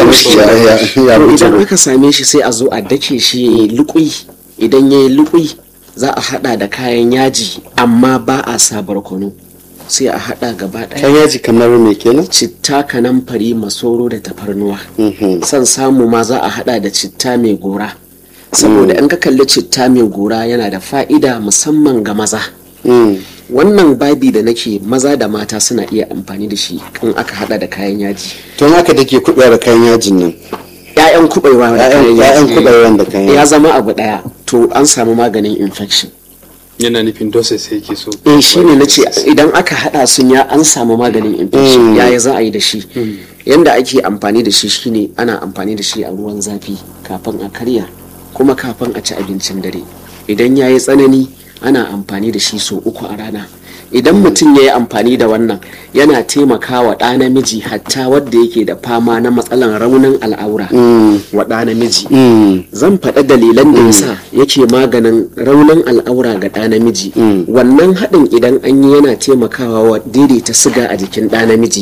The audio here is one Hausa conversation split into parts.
shi ya ya to idan bujiro aka same shi sai a zo a dake shi ya yi lukui idan ya yi lukui za a hada da kayan yaji amma ba a sa barkono sai a hada gaba kan daya yaji kamar me kenan citta kanamfari masoro da tafarnuwa Mhm. san samu ma za a hada da citta mai gora saboda in ka kalli citta mai gora yana da fa'ida musamman ga maza Mm. wannan babi da nake maza da mata suna iya amfani da shi in aka hada da kayan yaji to haka take kuɗewa da kayan yajin nan ‘ya'yan kuɓewa da Ya'yan- kayan ya'yan yaji kuɓewan da kayan ya zama abu ɗaya to an samu maganin infection yana nufin doses yake so eh shi ne na ce idan aka hada sun ya an samu maganin infection Mm. yaya za a yi da shi yanda ake amfani da shi shine ana amfani da shi a ruwan zafi kafin a karya kuma kafin a ci abincin dare idan ya yi tsanani ana amfani da shi sau uku a rana idan mutum ya yi amfani da wannan yana taimakawa ɗa namiji hatta wadda yake da fama na matsalan raunin al'aura wa ɗa namiji Mm. zan faɗa dalilan da yasa yake maganin raunin al'aura ga ɗa namiji wannan haɗin idan an yi yana taimakawa wa daidaita siga a jikin ɗa namiji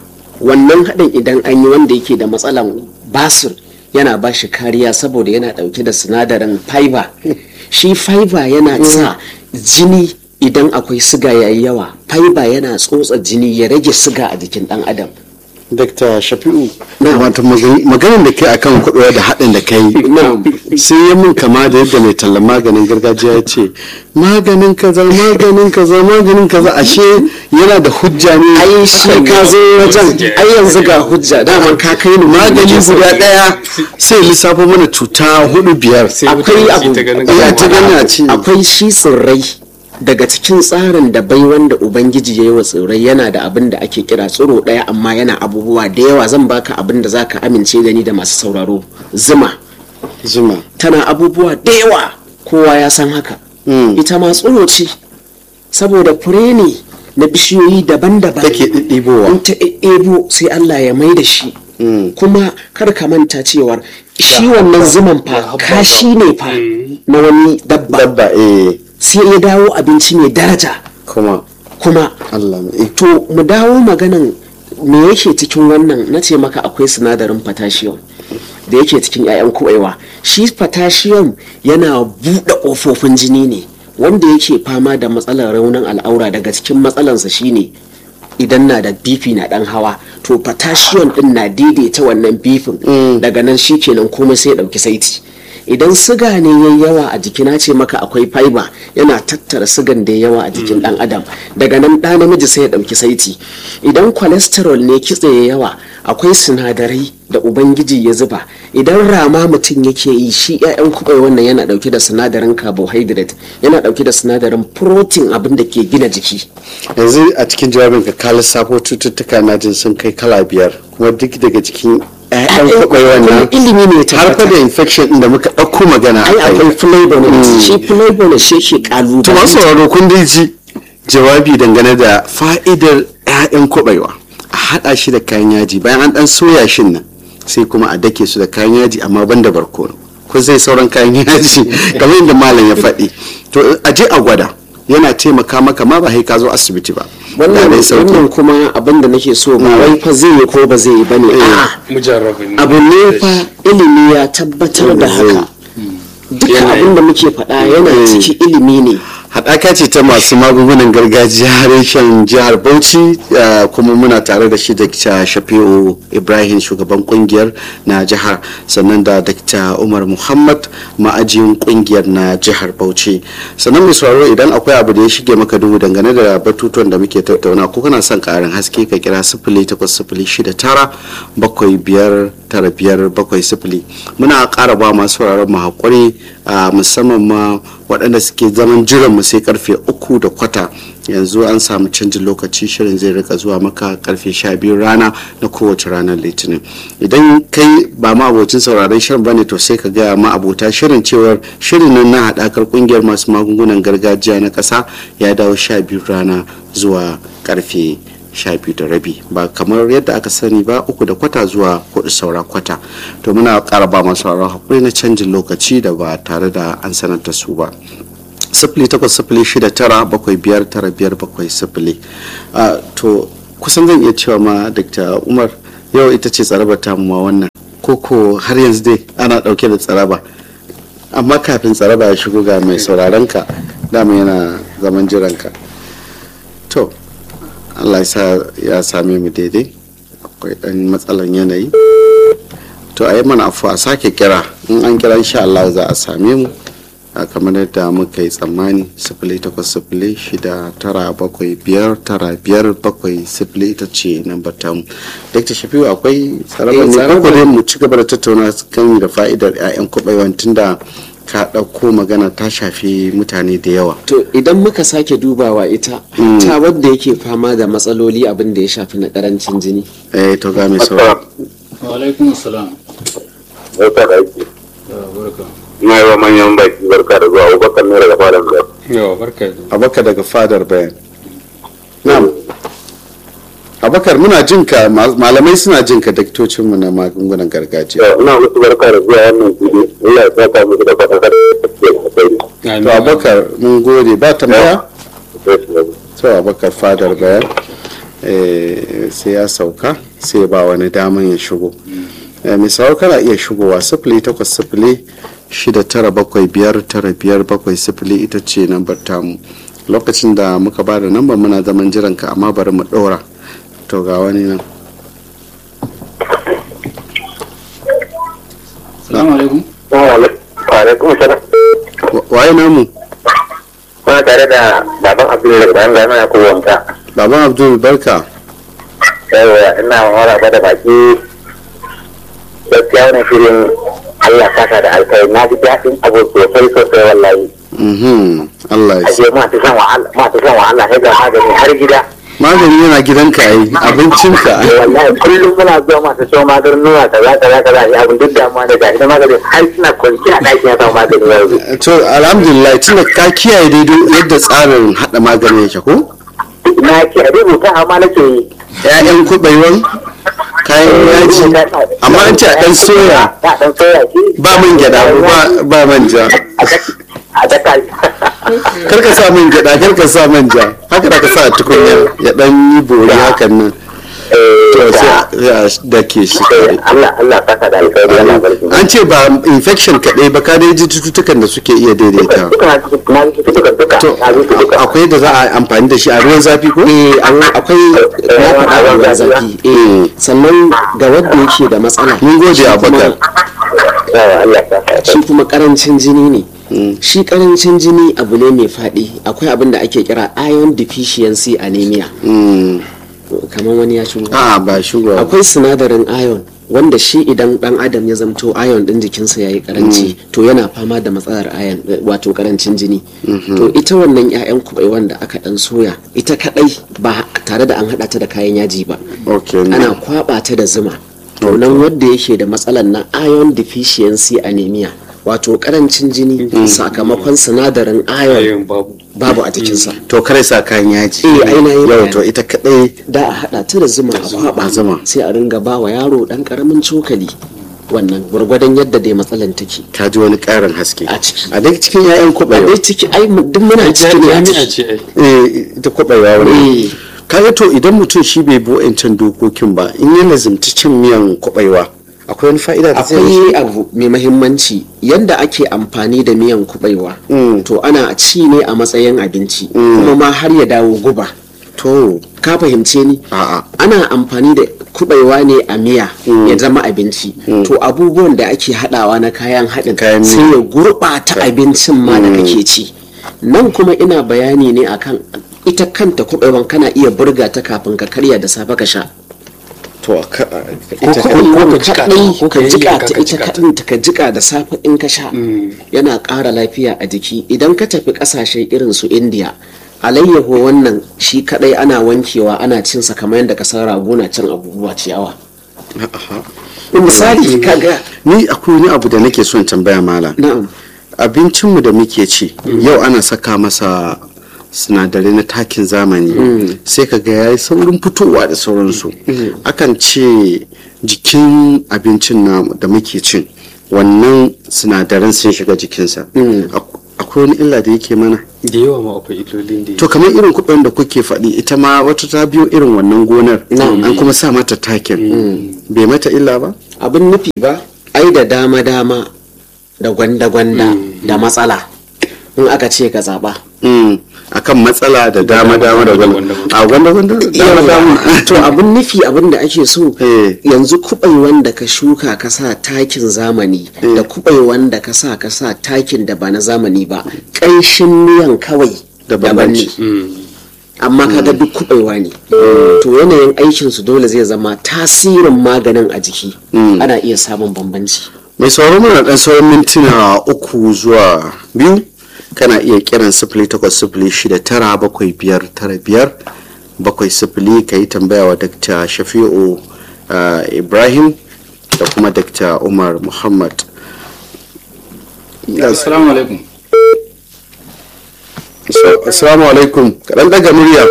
wannan haɗin idan an yi wanda yake da matsalan basir yana ba shi kariya saboda yana ɗauke da sinadarin fiber shi fiber yana sa jini idan akwai siga yayi yawa fiber yana tsotsa jini ya rage siga a jikin ɗan adam Dr. Shafi'u wato magani- maganin da kai akan kuɗewa da haɗin da kai Na'am. sai ya mun kama da yadda mai tallan maganin gargajiya ya ce maganin kaza maganin kaza maganin kaza ashe yana da hujja ne ai shi ka zo wajen ai yanzu ga hujja daman ka kai ni magani guda ɗaya sai lissafo mana cuta hudu biyar sai akwai mutane su abu ta ganin Ya ta gani a ci. akwai shi tsirrai daga cikin tsarin da bai wanda ubangiji ya yi wa tsirrai yana da abin da ake kira tsiro ɗaya amma yana abubuwa da yawa zan baka abin da zaka amince da ni da masu sauraro zuma zuma tana abubuwa da yawa kowa ya san haka Mm. ita ma tsiro ce saboda fure ne na bishiyoyi daban-daban take ɗiɗɗibowa in ta ebo sai Allah ya mai da shi kuma kar ka manta cewar shi wannan zuman fa kashi ne fa na wani dabba dabba eh sai ya dawo abinci mai daraja kuma kuma Allah mai to mu dawo maganan me yake cikin wannan na ce maka akwai sinadarin potassium da yake cikin 'ya'yan kuɓewa shi potassium yana buɗe ƙofofin jini ne wanda yake fama da matsalar raunin al'aura daga cikin matsalansa shine idan na da bifi na dan hawa to potassium din na daidaita wannan bifin daga nan shi kenan komai sai ya ɗauki saiti idan siga ne yayi yawa a jiki na ce maka akwai fiber yana tattara sigan da yawa a jikin dan adam daga nan ɗa namiji sai ya ɗauki saiti idan cholesterol ne kitse ya yawa akwai sinadarai da ubangiji ya zuba idan rama mutum yake yi shi 'ya'yan kuɓai wannan yana ɗauke da sinadarin carbohydrate yana ɗauke da sinadarin protein abin da ke gina jiki yanzu a cikin jawabin ka ka lissafo cututtuka na jin sun kai kala biyar kuma duk daga cikin ƴaƴan kwakwai wannan ilimi ne ya har fa tabbata da infection din da muka ɗauko magana ai a kai akwai flavonoid shi flavonoid shi ke to masu kalubale sauraro kun dai ji jawabi dangane da fa'idar 'ya'yan kwaɓaiwa a haɗa shi da kayan yaji bayan an ɗan soya shin nan sai kuma a dake su da kayan yaji amma ban da barkono kun sai sauran kayan yaji kamar yadda malam ya faɗi to a je a gwada yana taimaka maka ma ba sai ka zo asibiti ba wannan Da dai sauki. wannan kuma abin da nake so ba wai fa zai yi ko ba zai yi bane a'a mujarrabin abu ne fa ilimi ya tabbatar da haka duka Yanayi. abin da muke faɗa yana ciki ilimi ne haɗaka ce ta masu magungunan gargajiya reshen jihar bauchi eh, kuma muna tare da shi dr shafi'u ibrahim shugaban kungiyar na jihar sannan da dr umar muhammad ma'ajin kungiyar na jihar bauchi sannan mai sauraro idan akwai abu da ya shige maka duhu dangane da batutuwan da muke tattauna ko kana son karin haske ka kira sifili takwas sifili shida tara bakwai biyar tara biyar bakwai sifili muna ƙara ba masu sauraron mu haƙuri a musamman ma waɗanda suke zaman jiran mu sai karfe uku da kwata yanzu an samu canjin lokaci shirin zai rika zuwa maka karfe sha biyu rana na kowace ranar litinin idan kai ba ma abocin sauraron shirin bane to sai ka gaya ma abota shirin cewar shirin nan na haɗakar ƙungiyar masu magungunan gargajiya na ƙasa ya dawo sha biyu rana zuwa karfe sha biyu da rabi ba kamar yadda aka sani ba uku da kwata zuwa hudu saura kwata to muna ƙara ba masu sauraron hakuri na canjin lokaci da ba tare da an sanar da su ba sifili takwas sifili shida tara bakwai biyar tara biyar bakwai sifili Ah, to kusan zan iya cewa ma dr umar yau ita ce tsarabar tamu ma wannan koko har yanzu dai ana dauke da tsaraba amma kafin tsaraba ya shigo ga mai sauraron ka dama yana zaman jiranka to allah ya sa ya same mu daidai akwai dan matsalan yanayi to a yi mana afuwa a sake kira in an kira insha allah za a same mu a kamar yadda muka yi tsammani sifili takwas sifili shida tara bakwai biyar tara biyar bakwai sifili ita ce nambar tamu dr shafiu akwai tsarabar Eh, ne tsarabar- ko dai mu ci gaba da tattauna kan da fa'idar 'ya'yan kuɓaiwan tunda ka ɗauko magana ta shafi mutane da yawa to idan muka sake dubawa ita ta wadda yake fama da matsaloli abin da ya shafi na karancin jini eh to ga mai sauraro Walaikun salam. barka da aiki Ya barka. ina yi wa manyan baki barka da zuwa abubakar ne daga fadar da yawa barka da abakar daga fadar bayan na'am abakar muna jin ka ma- malamai suna jin ka daktocinmu na magungunan gargajiya ina musu barka da zuwa wannan fili Allah ya saka musu da fatan kada da to abakar mun gode ba tambaya to abakar fadar bayan eh, sai ya sauka sai ba wani daman ya shigo Eh, mai sauro kana iya shigowa sifili takwas sifili shida tara bakwai biyar tara biyar bakwai sifili ita ce nambar tamu lokacin da muka ba da nambar muna zaman jiran ka amma bari mu ɗora to ga wani nan Salamu alaikum. alaikum salam Wa- waye namu kuna tare da baban abdul daga bayan gana ya kowa wanka baban abdul barka yawa ina mara ba da baki gaskiya wannan shirin Allah saka da alkai na ji daɗin abu sosai sosai wallahi Mhm, Allah ya sa ashe ma ta san wahala ma ta san wahala sai ga magani har gida magani yana gidanka ai abincinka wallahi kullum muna zuwa masu shan maganin nuna kaza kaza kaza ya abin duk damuwa da gashi na magani har suna kwanci a ɗakin ya samu magani yanzu to alhamdulillah tunda ka kiyaye daidai yadda tsarin hada magani yake ko na ce a rubuta amma nake yi ƴaƴan kuɓaiwan kayan yaji amma an ce a ɗan soya a ɗan soya shi ba man gyada ba ba manja a daka kar ka sa man gyada kar ka sa manja haka da ka sa a tukunya ya dan yi bori hakan nan to sai a dake shi kare Allah Allah saka da alkhairi yana barki an ce ba infection kaɗai ba ka dai ji cututtukan da suke iya daidaita duka na ji na ji duka duka to na ji duka akwai da za a amfani da shi a ruwan zafi ko eh an- akwai na faɗa a ruwan zafi eh sannan ga wadda yake da matsala mun gode shi kuma- abubakar yawa Allah saka shi kuma karancin jini ne shi karancin jini abu ne mai faɗi akwai abin da ake kira iron deficiency anemia Mm. kamar wani ya shigo a ba shugo akwai sinadarin iron wanda shi idan dan adam ya zamto iron din jikinsa ya yi karanci to yana fama da matsalar iron eh, wato karancin jini to ita wannan 'ya'yan kubai wanda aka dan soya ita kadai ba tare da an hada ta da kayan yaji ba okay ana kwaba ta da zuma to nan wanda yake da matsalar na iron deficiency anemia wato karancin jini sakamakon sinadarin iron ayon babu babu a jikinsa to kare sa kayan yaji Eh, ai na yi yau bayani. to ita kadai da a hada ta da zuma a kwaba zuma. sai a ringa ba wa yaro dan karamin cokali wannan gwargwadon yadda dai matsalan take ta ji wani karin haske A ciki. a dai cikin 'ya'yan a kuɓewa dai ciki ai mu- duk muna cikin ya jami'a ciki ce ai eh ita kuɓewa wani Eh. kaga to idan mutum shi bai bi wa'ancan dokokin ba in ya lazimci cin miyan kuɓewa akwai wani fa'ida da zai yi akwai abu mai mahimmanci yadda ake amfani da miyan kubaiwa Mm. to ana ci ne a matsayin abinci kuma ma har ya dawo guba to ka fahimce ni a'a ana amfani da kubaiwa ne a miya ya zama abinci to abubuwan da ake hadawa na kayan haɗin Kayan miya. sai ya gurɓata abincin ma da kake ci nan kuma ina bayani ne akan ita kanta kubaiwan kana iya burga ta kafin ka karya da safe ka sha to ka- ko ita kuma ko ka jika ta, kaɗai ko ka ka jika yayyanka ta ka ita jika ta. kaɗanta ka jika da safe in ka sha yana ƙara lafiya a jiki idan ka tafi ƙasashe irin su indiya alayyaho wannan shi kaɗai ana wankewa ana cinsa kamar yadda ka san rago na cin abubuwa ciyawa misali kaga ni akwai wani abu da nake son tambaya mala na'am abincinmu da muke ci yau ana saka masa sinadarai na takin zamani sai ka ga yayi saurin fitowa da sauransu akan ce jikin abincin namu da muke cin wannan sinadaran sun shiga jikinsa Ak- akwai wani illa da yake mana da yawa ma akwai illolin da to kamar irin kuɓen da kuke faɗi ita ma wata ta biyo irin wannan gonar an kuma sa mata takin bai mata illa ba abin nufi ba ai da dama dama da gwanda gwanda da matsala in aka ce ka zaba Mm, akan matsala da dama dama da gwanda a gwanda gwanda dama dama to abin nufi abin da ake so Eh. yanzu kubai wanda ka shuka ka sa takin zamani da kubai wanda ka sa ka sa takin da ba na zamani ba ƙanshin miyan kawai Da daban ne bambanci. amma kaga duk kubaiwa ne to yanayin aikin su dole zai zama tasirin maganin a jiki ana iya samun bambanci mai sauraron mana dan sauran mintuna uku zuwa biyu kana iya kiran sifili takwas sifili shida tara bakwai biyar tara biyar bakwai sifili ka yi tambaya wa dakta shafi'u uh, ibrahim da kuma dakta umar muhammad assalamu alaikum assalamu alaikum kaɗan daga murya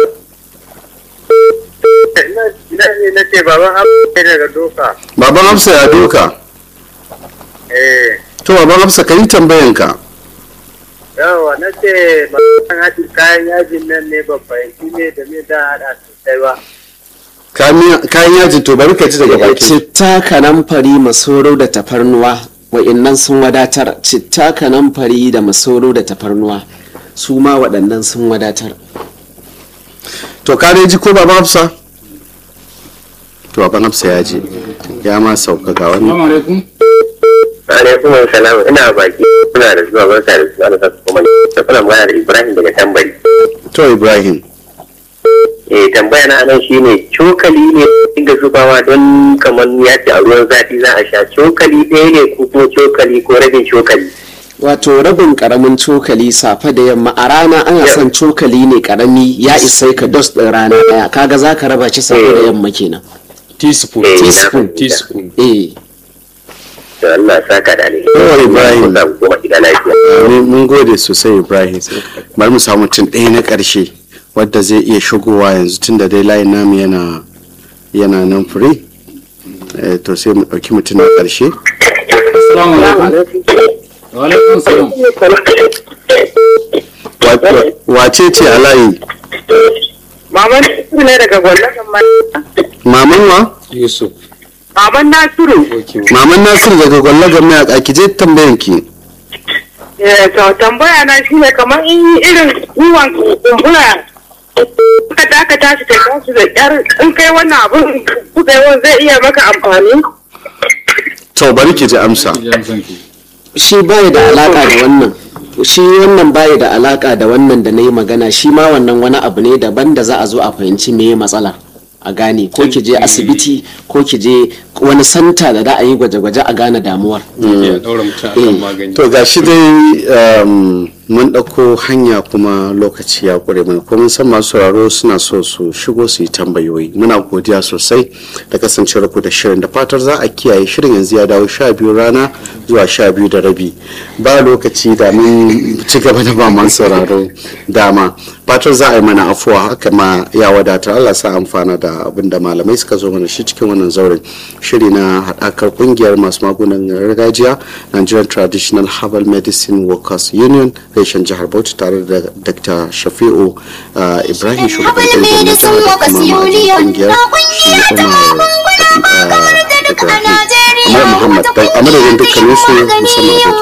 Ina ne na ce baban abu ne daga doka. baban hafsa ya doka Eh, to baban hafsa ka yi tambayanka yawa na ce baban haɗin kayan yajin nan ne ba fahimci ne da me da haɗa sosai ba. kayan yaji to bari ka ji daga baki citta kanamfari masoro da tafarnuwa wa'innan sun wadatar citta kanamfari da masoro da tafarnuwa su ma waɗannan sun wadatar to ka dai ji ko baban hafsa to baban hafsa ya ji ya ma sauka ga wannan assalamu alaikum Alaikum salam ina baki kuna da zuwa barka da zuwa da kuma da kuna magana da Ibrahim daga tambari. to ibrahim Eh tambaya na anan shine cokali ne inda zubawa don kamar ya ce a ruwan zafi za a sha cokali ɗaya ne ko kuma cokali ko rabin cokali. wato rabin karamin cokali safe da yamma a rana ana son cokali ne karami ya isa ka dos ɗin rana ɗaya kaga za ka raba shi safe da yamma kenan teaspoon Eh, teaspoon. na- teaspoon eh Da Allah saka da alheri. Yawa, Ibrahim. Za ku koma gida lafiya. Mun- mun gode sosai ibrahim bari mu samu mutum ɗaya na ƙarshe wadda zai iya shigowa yanzu tun da dai layin namu yana yana nan free Eh, to sai mu ɗauki mutum na ƙarshe assalamu alaikum wa alaikum salam Wa- wace ce a layi Maman Nasiru ne daga gwallagan maman wa yusuf Maman Nasiru, okay maman nasir daga gwallagan mayaka ki je tambayan ki eh, to tambaya na shi ne kamar in irin ruwan kumbura ka taka tashi ka tashi da kyar in kai wannan abin kuka yi zai iya maka amfani. to bari ki ji amsa Jan san ki. shi bai da alaka da wannan shi wannan bai da alaka da wannan da na yi magana shi ma wannan wani abu ne daban da za a zo a fahimci me matsalar a gane ko ki je asibiti ko ki je wani santa da za a yi gwaje-gwaje a gane damuwar ya daura mutum akan magani to ga shi dai um, mun ɗauko hanya kuma lokaci ya ƙure mai kuma mun san masu sauraro suna so su shigo su yi tambayoyi muna godiya sosai da kasancewar ku da shirin da fatar za a kiyaye shirin yanzu ya dawo sha biyu rana zuwa sha biyu da rabi ba lokaci da mun ci gaba da ba masu sauraro dama fatar za a yi mana afuwa haka ma ya wadatar Allah sa amfana da abin da malamai suka zo mana shi cikin wannan zauren shiri na haɗakar ƙungiyar masu magunan gargajiya Nigerian Traditional Herbal Medicine Workers Union reshen jihar Bauchi tare da Dr. Shafi'u uh, Ibrahim shugaban Herbal ƙungiyar na Medicine jihar da Workers kuma ma'ajin Union ƙungiyar shi na Umar magungunan uh, kamar da duk a Ibrahim. Najeriya Umar Muhammad wata a madadin ƙungiyar dukkaninsu magani musamman